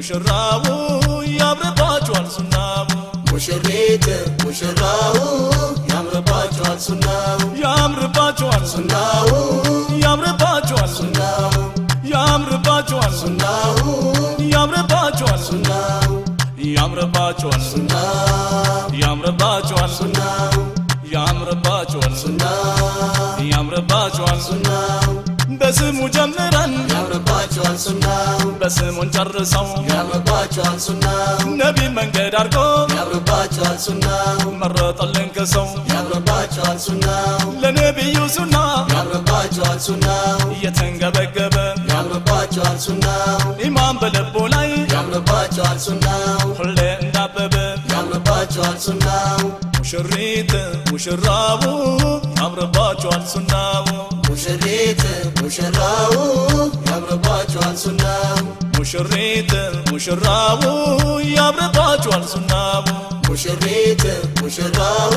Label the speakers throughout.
Speaker 1: ሙሽራው ያምርባችኋል ሱናው
Speaker 2: ሙሽሪት ሙሽራው ያምርባቸዋል ሱናው
Speaker 1: ያምርባችኋል
Speaker 2: ሱናው
Speaker 1: ያምርባችኋል
Speaker 2: ሱናው
Speaker 1: ያምርባችኋል
Speaker 2: ሱናው
Speaker 1: ያምርባችኋል
Speaker 2: ሱናው
Speaker 1: ያምርባችኋል
Speaker 2: ሱናው
Speaker 1: ያምርባችኋል
Speaker 2: ሱናው
Speaker 1: ያምርባችኋል
Speaker 2: ሱናው
Speaker 1: ያምርባችኋል
Speaker 2: ሱናው
Speaker 1: በስሙ ጀምረን
Speaker 2: ያምርባቸዋል ሱናው
Speaker 1: በስሙን ጨርሰው
Speaker 2: ያምርባቸዋል ሱናው
Speaker 1: ነቢ መንገድ አድርጎ
Speaker 2: ያምርባቸዋል ሱናው
Speaker 1: መረጠልን ከሰው
Speaker 2: ያምርባቸዋል ሱናው
Speaker 1: ለነቢዩ ሱና
Speaker 2: ያምርባቸዋል ሱናው
Speaker 1: እየተንገበገበ
Speaker 2: ያምርባቸዋል ሱናው
Speaker 1: ኢማን በልቡ ላይ
Speaker 2: ያምርባቸዋል ሱናው
Speaker 1: ሁሌ እንዳበበ
Speaker 2: ያምርባቸዋል ሱናው
Speaker 1: ሙሽሪት ሙሽራው ያምርባችኋል ሱናው
Speaker 2: ሙሽሪት ሙሽራው ያምርባቸዋል ሱናው
Speaker 1: ሙሽሪት ሙሽራው ያምርባችኋል ሱናው
Speaker 2: ሙሽሪት ሙሽራው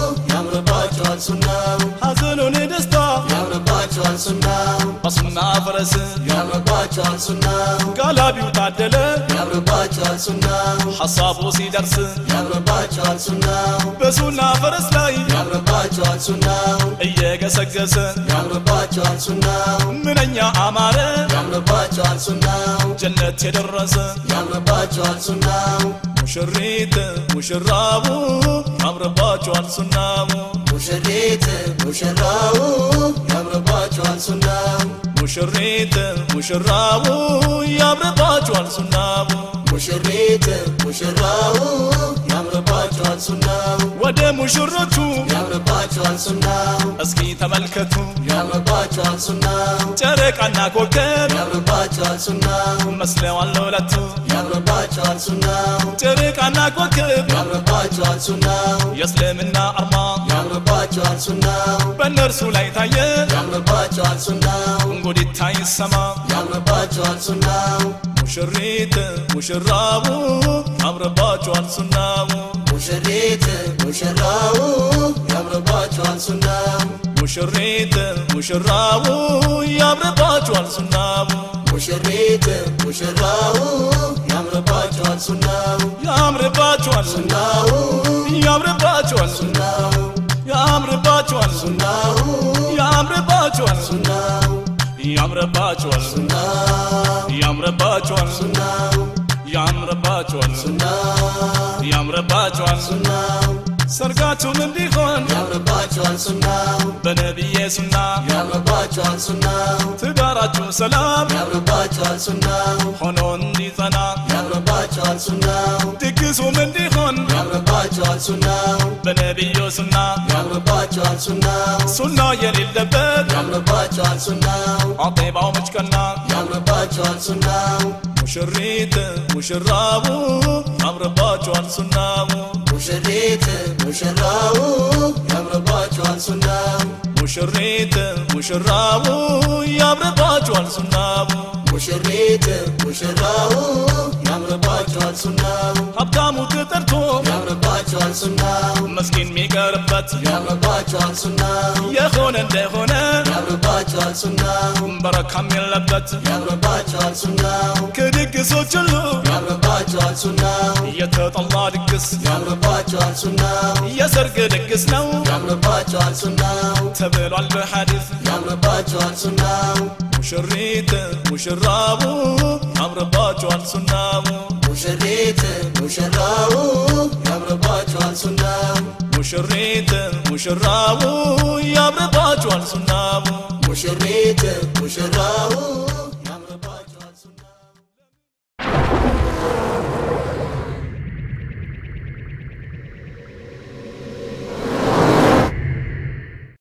Speaker 2: ያምርባቸዋል ሱናው
Speaker 1: ሐዘኑን ደስታ
Speaker 2: ያምርባቸዋል ሱናው
Speaker 1: በሱና ፈረስ
Speaker 2: ያምርባቸዋል ሱናው
Speaker 1: ጋላቢው ታደለ
Speaker 2: ያምርባቸዋል ሱናው
Speaker 1: ሐሳቡ ሲደርስ
Speaker 2: ያምርባቸዋል ሱናው
Speaker 1: በሱና ፈረስ ላይ
Speaker 2: ያምርባቸዋል ሱናው
Speaker 1: እየገሰገሰ
Speaker 2: ያምርባቸዋል ሱናው
Speaker 1: ምንኛ አማረ
Speaker 2: ያምርባቸዋል ሱናው
Speaker 1: ጀነት የደረሰ
Speaker 2: ያምርባቸዋል ሱናው
Speaker 1: ሙሽሪት ሙሽራው ያምርባችኋል ሱናው
Speaker 2: ሙሽሪት ሙሽራው ያምርባቸዋል ሱናው
Speaker 1: ሙሽሪት ሙሽራው ያምርባችኋል ሱናው
Speaker 2: ሙሽሪት ሙሽራው ያምርባቸዋል ሱናው
Speaker 1: ወደ ሙሽሮቹ
Speaker 2: ያምርባቸዋል ሱናው
Speaker 1: እስኪ ተመልከቱ
Speaker 2: ያምርባቸዋል ሱናው
Speaker 1: ጨረቃና ኮከብ
Speaker 2: ያምርባቸዋል ሱናው
Speaker 1: መስለዋል ለሁለቱ
Speaker 2: ያምርባቸዋል ሱናው
Speaker 1: ጨረቃና ኮከብ
Speaker 2: ያምርባቸዋል ሱናው
Speaker 1: የእስልምና አርማ
Speaker 2: ያምርባቸዋል ሱናው
Speaker 1: በእነርሱ ላይ ታየ
Speaker 2: ያምርባቸዋል ሱናው
Speaker 1: እንጉዲታ ይሰማ
Speaker 2: ያምርባቸዋል ሱናው
Speaker 1: ሙሽሪት ሙሽራው ያምርባችኋል ሱናው
Speaker 2: ሙሽሪት ሙሽራው ያምርባቸዋል ሱናው
Speaker 1: ሙሽሪት ሙሽራው ያምርባችኋል ሱናው
Speaker 2: ሙሽሪት ሙሽራው ያምርባቸዋል ሱናው
Speaker 1: ያምርባችኋል
Speaker 2: ሱናው
Speaker 1: ያምርባችኋል
Speaker 2: ሱናው
Speaker 1: ያምርባችኋል
Speaker 2: ሱናው
Speaker 1: ያምርባችኋል
Speaker 2: ሱናው
Speaker 1: ያምርባችኋል
Speaker 2: ሱናው
Speaker 1: ያምርባችኋል
Speaker 2: ሱናው
Speaker 1: ያምርባችኋል
Speaker 2: ሱናው
Speaker 1: ያምርባችኋል
Speaker 2: ሱናው
Speaker 1: ሰርጋችሁም እንዲሆን
Speaker 2: ያምርባቸዋል ሱናው
Speaker 1: በነቢዬ ሱና
Speaker 2: ያምርባቸዋል ሱናው
Speaker 1: ትዳራችሁ ሰላም
Speaker 2: ያምርባቸዋል ሱናው
Speaker 1: ሆኖ እንዲጸና
Speaker 2: ያምርባቸዋል ሱናው
Speaker 1: ድግሱም እንዲሆን
Speaker 2: ያምርባቸዋል ሱናው
Speaker 1: በነቢዩ ሱና
Speaker 2: ያምርባቸዋል ሱናው
Speaker 1: ሱና የሌለበት
Speaker 2: ያምርባቸዋል ሱናው
Speaker 1: አጤባው መጭቀና
Speaker 2: ያምርባቸዋል ሱናው
Speaker 1: ሙሽሪት ሙሽራው ያምርባችኋል ሱናው
Speaker 2: ሙሽሪት ሙሽራው ያምርባቸዋል ሱናው
Speaker 1: ሙሽሪት ሙሽራው ያምርባችኋል ሱናው
Speaker 2: ሙሽሪት ሙሽራው ያምርባቸዋል ሱናው
Speaker 1: ሀብታሙ ተጠርቶ
Speaker 2: ያምርባቸዋል ሱናው
Speaker 1: መስኪን የሚቀርበት
Speaker 2: ያምርባቸዋል ሱናው
Speaker 1: የሆነ እንደሆነ
Speaker 2: ያምርባቸዋል ሱናው
Speaker 1: በረካም የለበት
Speaker 2: ያምርባቸዋል ሱናው
Speaker 1: ከድግሶች ሁሉ
Speaker 2: ያምርባቸዋል ሱናው
Speaker 1: የተጠላ ድግስ
Speaker 2: ያምርባቸዋል ሱናው
Speaker 1: የሰርግ ድግስ ነው
Speaker 2: ያምርባቸዋል ሱናው
Speaker 1: ተብሏል በሐዲስ
Speaker 2: ያምርባቸዋል ሱናው
Speaker 1: ሙሽሪት ሙሽራው ያምርባችኋል ሱናው
Speaker 2: ሙሽሪት ሙሽራው ያምርባቸዋል ሱናው
Speaker 1: ሙሽሪት ሙሽራው ያምርባችኋል ሱናው
Speaker 2: ሙሽሪት ሙሽራው